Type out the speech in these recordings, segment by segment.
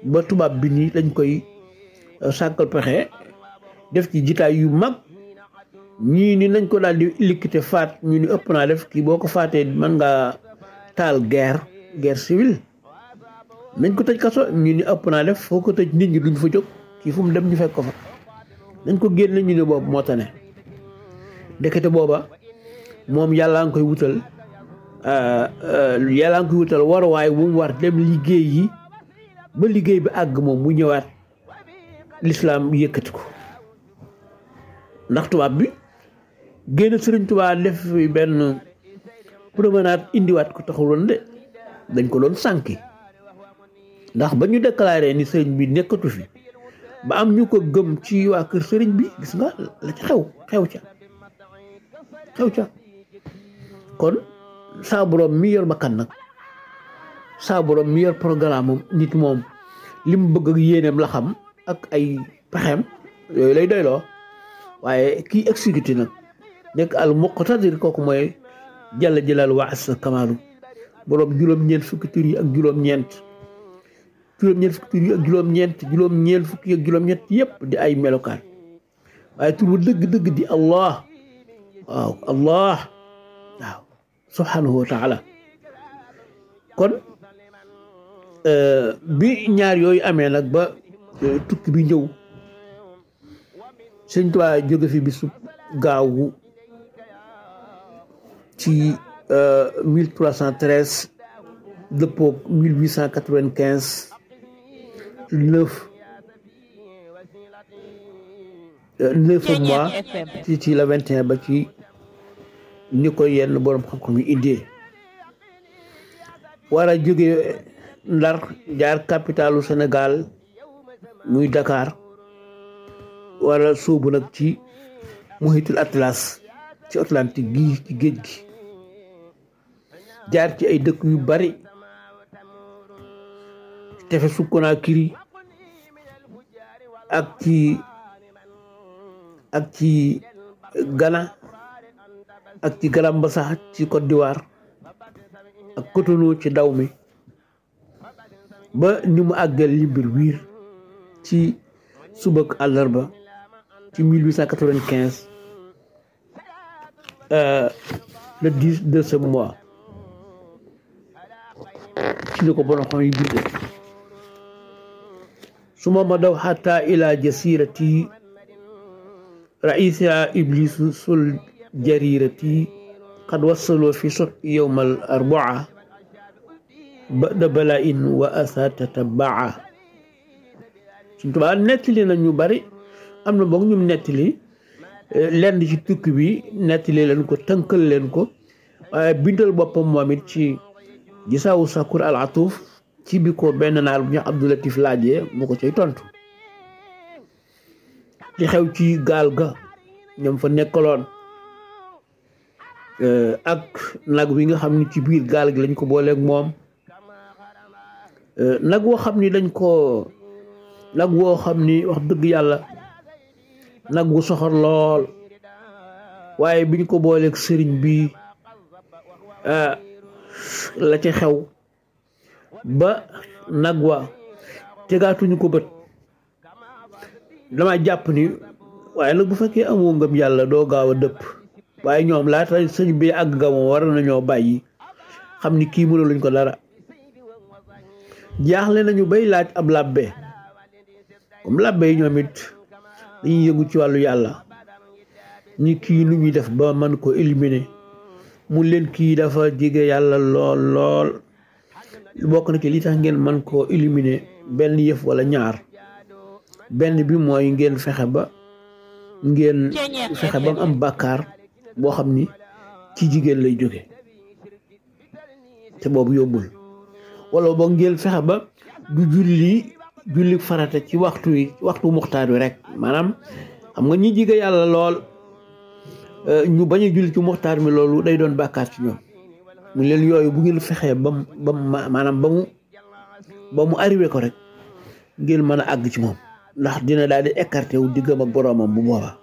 ba tubaab bi nii lañ koy sàkkal pexe def ci jitaay yu mag ñii ni nañ ko daal di liquité faat ñu ni ëpp naa def kii boo ko faatee mën ngaa taal guerre guerre civile nañ ko tëj kaso ñu ni ëpp naa def foo ko tëj nit ñi duñ fa jóg kii fu mu dem ñu fekk ko fa nañ ko génne ñu ni boobu moo tane ndekete booba moom yàllaa ngi koy wutal yàllaa ngi koy wutal waruwaay bu mu war dem liggéey yi ba liggéey bi àgg moom mu ñëwaat lislaam yëkkati ko ndax tubaab bi génn sëriñ tubaab def fi benn promenade indiwaat ko taxuloon de dañ ko doon sànki ndax ba ñu déclaré ni sëriñ bi nekkatu fi ba am ñu ko gëm ci waa kër sëriñ bi gis nga la ca xew xew ca xew ca kon saa borom mi yor bakkan nag saa borom mi yor programme moom nit moom li mu bëgg ak yéeneem la xam ak ay pexeem yooyu lay doyloo waaye kii exécuté nag nekk al muqtadir kooku mooy jalla jalaal wa asa kamaalu borom juróom-ñeent fukki tur yi ak juróom-ñeent juróom-ñeent fukki tur yi ak juróom-ñeent juróom-ñeent fukki ak juróom-ñeent yépp di ay melokaan waaye tur bu dëgg-dëgg di allah waaw allah waaw subhanahu wa taala kon bi ñaar yooyu amee nag ba tukki bi ñëw sëñ Tuubaa jóge fi bisu gaawu ci mille trois cent treize dëppoo mille huit cent quatre-vingt-quinze neuf neuf mois ci ci la vingt et un ba ci ni ko yenn borom xam-xam yi indee war a jóge Ndar jaar capitalu Sénégal muy Dakar wala sóobu nag ci muhitul atlas ci Atlantique gi ci géej gi jaar ci ay dëkk yu bari tefesu Conakry ak ci ak ci Ghana ak ci Grand-Bassam ci Côte d'Ivoire ak Cotonou ci daw mi ba ni mu àggal limbir wiir ci subak àllarba ci 1895 le 10 de ce mois ci ni ko borom xam yi binde suma ma daw xata ila jasirati raisa iblisu sul jarirati qad wassaloo fi sot yowma al arbaa bada bala in wa asa tatabaa suñ tubaa nettali na ñu bari am na boog ñum nettali lenn ci tukki bi nettali leen ko tënkal leen ko waaye bindal boppam moom it ci gisaawu sakur al atuf ci bi ko benn naar bu ñu Abdulatif laajee mu ko cay tontu li xew ci gaal ga ñoom fa nekkaloon ak nag wi nga xam ni ci biir gaal gi lañ ko booleeg moom nag woo xam ni dañ ko nag woo xam ni wax dëgg yàlla nag wu soxor lool waaye biñ ko booleeg sëriñ bi la ca xew ba nag wa tegaatuñu ko bët dama jàpp ni waaye nag bu fekkee amoo ngëm yàlla doo gaaw a dëpp waaye ñoom laata sëñ bi àgg nga moom war nañoo bàyyi xam ni kii mënuluñ ko dara jaaxle nañu bay laaj ab làbbe comme làbbe yi ñoom it dañuy yëngu ci wàllu yàlla ñi kii nu ñuy def ba mën ko éliminer mu leen kii dafa jege yàlla lool lool bokk na ci li tax ngeen mën koo éliminer benn yëf wala ñaar benn bi mooy ngeen fexe ba ngeen fexe ba mu am bàkkaar boo xam ni ci jigéen lay jóge te boobu yóbbul wala boog ngeen fexe ba du julli julli farata ci waxtu wi waxtu muxtaar wi rek maanaam xam nga ñi jige yàlla lool ñu bañ a julli ci muxtaar mi loolu day doon bàkkaar ci ñoom mu leen yooyu bu ngeen fexee ba mu ba mu maanaam ba mu ba mu arrivé ko rek ngeen mën a àgg ci moom ndax dina daal di écarté wu diggam ak boroomam bu booba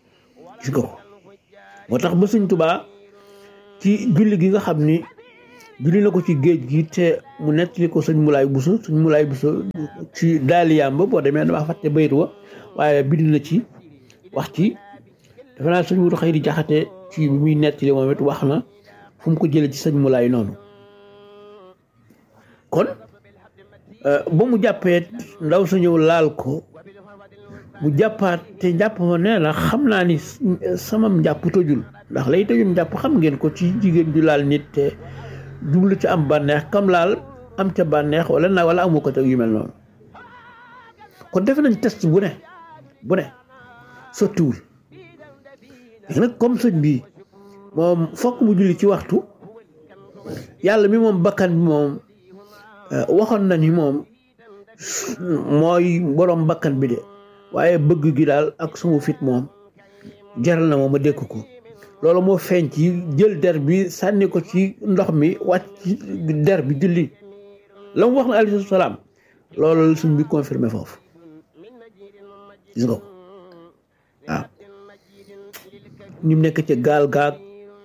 gis nga ko moo tax ba Sëñ Tuubaa ci julli gi nga xam ni julli na ko ci géej gi te mu nettali ko sëñ Mulaay Buso sëñ Mulaay Buso ci daaliyaam ba boo demee dama fàtte bayit wa waaye bind na ci wax ci dafa naa sëñ Mudu Xayri Jaxate ci bi muy nettali moom it wax na fu mu ko jëlee ci sëñ Mulaay noonu kon ba mu jàppee ndaw sa ñëw laal ko mu jàppaat te njàpp ma nee na xam naa ni sama njàpp tojul ndax lay tojum njàpp xam ngeen ko ci jigéen ju laal nit te jublu ci am bànneex kam laal am ca bànneex wala na wala amu ko te yu mel noonu kon defe nañ test bu ne bu ne sottiwul léegi nag comme sëñ bi moom fokk mu julli ci waxtu yàlla mi moom bakkan bi moom waxoon na ni moom mooy borom bakkan bi de waaye bëgg gi daal ak sama fit moom jaral na ma ma dékk ko loolu moo feeñ ci jël der bi sànni ko ci ndox mi wàcc ci der bi julli la mu wax na alayhi salaam loolu suñ bi confirmé foofu gis nga ko waaw ñu nekk ca gaal gaag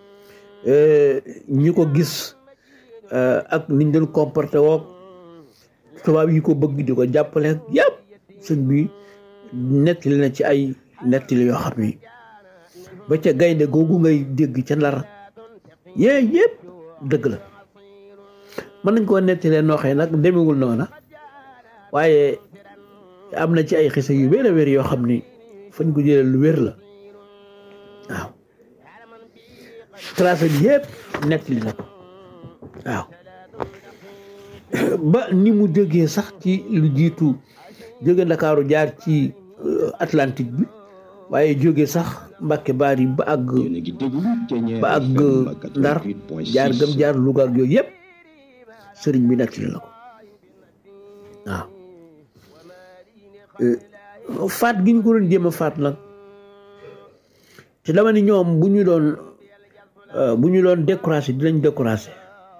ñi ko gis ak niñ doon comporté woog tubaab yi ko bëgg di ko jàppale yëpp sëñ bi nettali na ci ay nettali yoo xam ni ba ca gaynde googu ngay dégg ca ndar yee yëpp dëgg la mën nañ koo nettalee nooxee nag demewul noona waaye am na ci ay xisa yu wér a wér yoo xam ni fañ ko jëlee lu wér la waaw tracé bi yëpp nettali na ko waaw ba ni mu jógee sax ci lu jiitu jóge ndakaaru jaar ci Atlantique bi waaye jóge sax Mbàkke Baari ba àgg ba àgg Ndar jaar gëm jaar Louga ak yooyu yëpp sëriñ bi nettali na ko waaw faat gi ñu ko doon jéem a faat nag te dama ni ñoom bu ñu doon bu ñu doon découragé dinañ découragé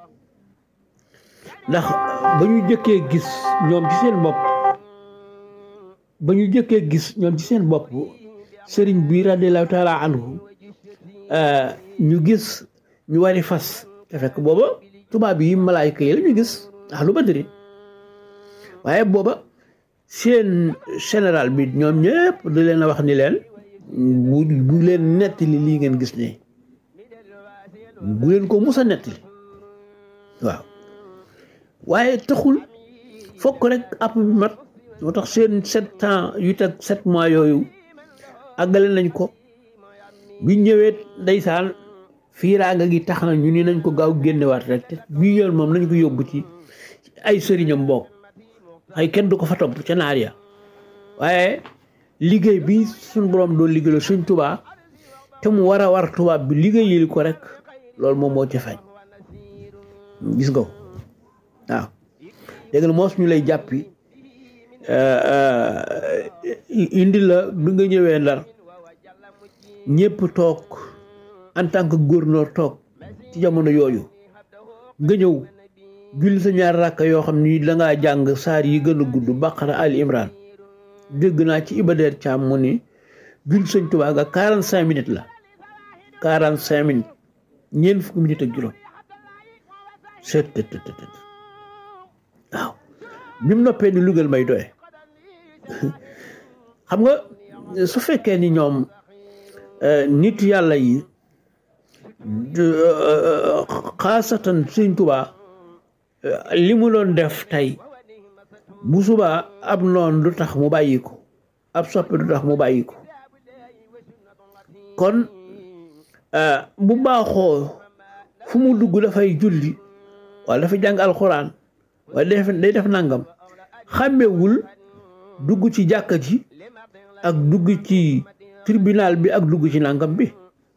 ndax ba ñu jëkkee gis ñoom ci seen bopp ba ñu jëkkee gis ñoom ci seen bopp sëriñ bi radiallahu taala anhu ñu gis ñu wari fas te fekk booba tubaab yi malaayka yi la ñu gis ndax lu badri waaye booba seen général bi ñoom ñëpp da leen a wax ni leen bu bu leen nettali lii ngeen gis ne bu leen ko mus a nettali waaw waaye taxul fokk rek app bi mat moo tax seen sept ans yu teg sept mois yooyu àggale nañ ko bi ñëwee ndeysaan fiiraanga gi tax na ñu ni nañ ko gaaw génnewaat rek te bii yoon moom nañ ko yóbbu ci ay sëriñam mbokk ay kenn du ko fa topp ca naar ya waaye liggéey bi suñ borom doon liggéeyal suñ tubaa te mu war a war tubaab bi liggéeyali ko rek loolu moom moo ca feeñ gis nga ko waaw léegi moos ñu lay jàppi indi la bi nga ñëwee ndar ñëpp toog en tant que gouverneur toog ci jamono yooyu nga ñëw julli sa ñaar rakka yoo xam ni dangaa jàng saar yi gën a gudd baqara ali imran dégg naa ci ibadeer caam mu ni julli sëñ tubaa ga quarante cinq minutes la quarante cinq minutes ñeent fukki minutes ak juróom seet tët tët tët waaw bi mu noppee ni lugal may doye xam nga su fekkee ni ñoom nit yàlla yi xaasatan sëñ tubaa li mu doon def tey bu subaa ab noon du tax mu bàyyi ko ab soppe du tax mu bàyyi ko kon bu baaxoo fu mu dugg dafay julli wala dafa jàng alxuraan wala day def nangam xàmmewul dugg ci jàkka ji ak dugg ci tribunal bi ak dugg ci nangam bi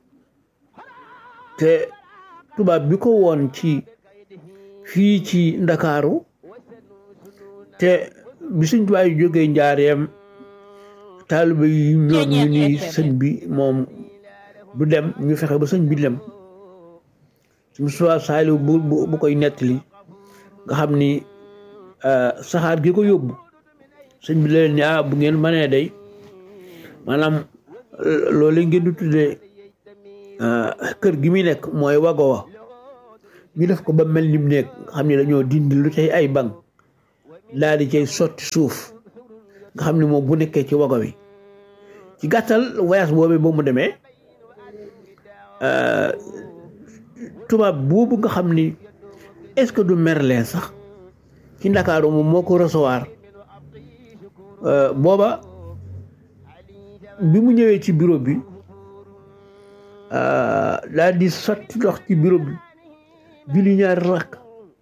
te tubaab bi ko woon ci fii ci ndakaaru te bi suñ tubaab yi jógee njaareem taaliba yi ñoom ñu ni sëñ bi moom du dem ñu fexe ba sëñ bi dem suñu suwaa saaliw bu bu koy nettali nga xam ni saxaar gi ko yóbbu sëñ bi leen ni ah bu ngeen mënee day maanaam loolu ngeen di tuddee kër gi muy nekk mooy wago wa ñu def ko ba mel ni mu nekk nga xam ne dañoo dindi lu cay ay bank daal di cay sotti suuf nga xam ne moom bu nekkee ci wago wi ci gàttal voyage boobu ba mu demee tubaab boobu nga xam ni est-ce que du Merlin sax ci Ndakaaru moom moo ko recevoir booba bi mu ñëwee ci bureau bi daal di sotti ndox ci bureau bi julli ñaari rakk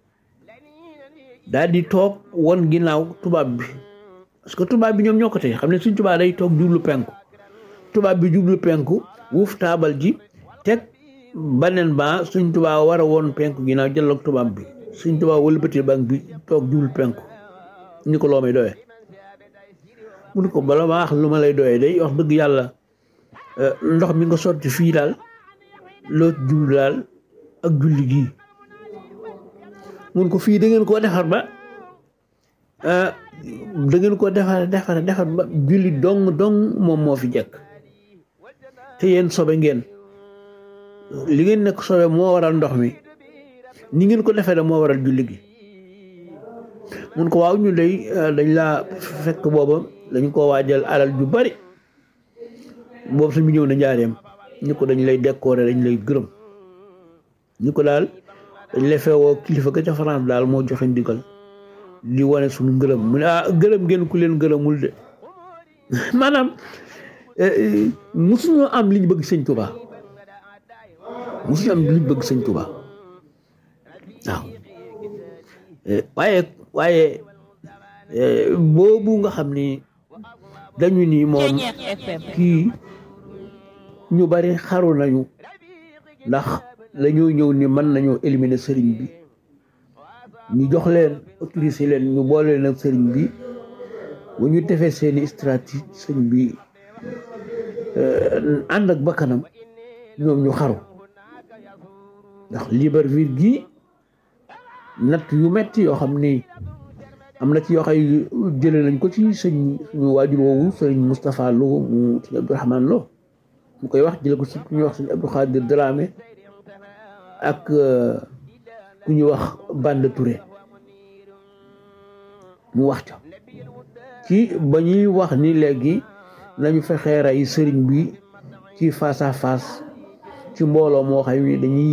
daal di toog won ginnaaw tubaab bi parce que tubaab bi ñoom ñoo ko tey xam ne suñ tubaab day toog jublu penku tubaab bi jublu penku wuuf taabal ji teg baneen ba suñ tubaab war a woon penku ginnaaw jëloog tubaab bi suñ tubaab wëlbati bank bi toog jublu penku ni ko loo may doyee mu ni ko bala ma wax lu ma lay doyee day wax dëgg yàlla ndox mi nga sotti fii daal loo jublu daal ak julli gii mun ko fii da ngeen koo defar ba da ngeen ko defar defar defar ba julli dong dong moom moo fi jekk te yéen sobe ngeen li ngeen nekk sobe moo waral ndox mi ni ngeen ko defee da moo waral julli gi mun ko waaw ñu day dañ laa fekk booba dañ ko waajal alal ju bari boobu suñu ñëw na njaareem ñu ko dañ lay décorer dañ lay gërëm ñu ko daal dañ lay feewoo kilifa ga ca France daal moo joxe ndigal di wane suñu ngërëm mu ne ah gërëm ngeen ku leen gërëmul de maanaam musuñoo am li ñu bëgg sëñ Touba musuñu am li ñu bëgg sëñ Touba waaw waaye waaye boobu nga xam ni dañu ni moom kii ñu bari xaru nañu ndax dañoo ñëw ni mën nañoo éliminer sëriñ bi ñu jox leen autorisé leen ñu boole leen ak sëriñ bi bu ñu defee seeni stratégie sëriñ bi ànd ak bakkanam ñoom ñu xaru ndax Libreville gi natt yu metti yoo xam ni am na ci yoo xay jëlee nañ ko ci sëñ suñu waajur woowu sëriñ Moustapha Lo mu sëñ Abdourahmane Lo mu koy wax jële ko ci ku ñuy wax sëñ Abdou Khadir Dramé ak ku ñuy wax Bande Touré mu wax ca ci ba ñuy wax ni léegi nañu fexee rey sëriñ bi ci face à face ci mbooloo moo xam ni dañuy